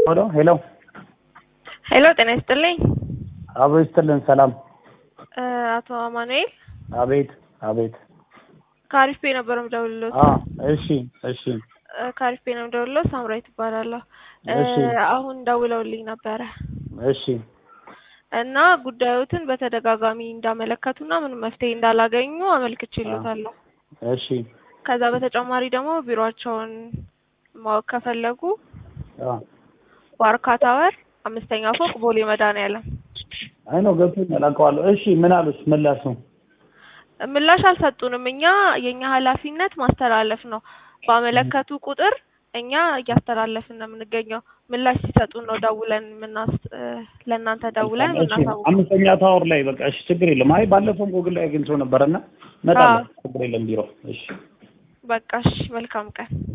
ሄሎ ሄሎ ሄሎ ጤና ይስጥልኝ። አቦ ይስጥልን። ሰላም። አቶ አማኑኤል አቤት አቤት። ከአሪፍ ቤ ነበር የምደውልልዎት። አ እሺ እሺ ከአሪፍ ቤ ነው የምደውልልዎት። ሳምራዊት እባላለሁ። እሺ አሁን ደውለውልኝ ነበረ እሺ እና ጉዳዮትን በተደጋጋሚ እንዳመለከቱና ምንም መፍትሄ እንዳላገኙ አመልክቼልዎታለሁ። እሺ ከዛ በተጨማሪ ደግሞ ቢሮአቸውን ማወቅ ከፈለጉ አ ዋርካ ታወር አምስተኛ ፎቅ ቦሌ መድኃኒዓለም አይ ነው ገብቶኛል፣ አውቀዋለሁ። እሺ ምን አሉት? ምላሹ ምላሽ አልሰጡንም። እኛ የኛ ኃላፊነት ማስተላለፍ ነው። ባመለከቱ ቁጥር እኛ እያስተላለፍን ነው የምንገኘው። ምላሽ ሲሰጡን ነው ደውለን የምናስ ለእናንተ ደውለን እሺ የምናሳውቀው። አምስተኛ ታወር ላይ በቃ እሺ፣ ችግር የለም። አይ ባለፈውም ጎግል ላይ አግኝቼው ነበረና እመጣለሁ። ችግር የለም ቢሮ። እሺ በቃ እሺ፣ መልካም ቀን።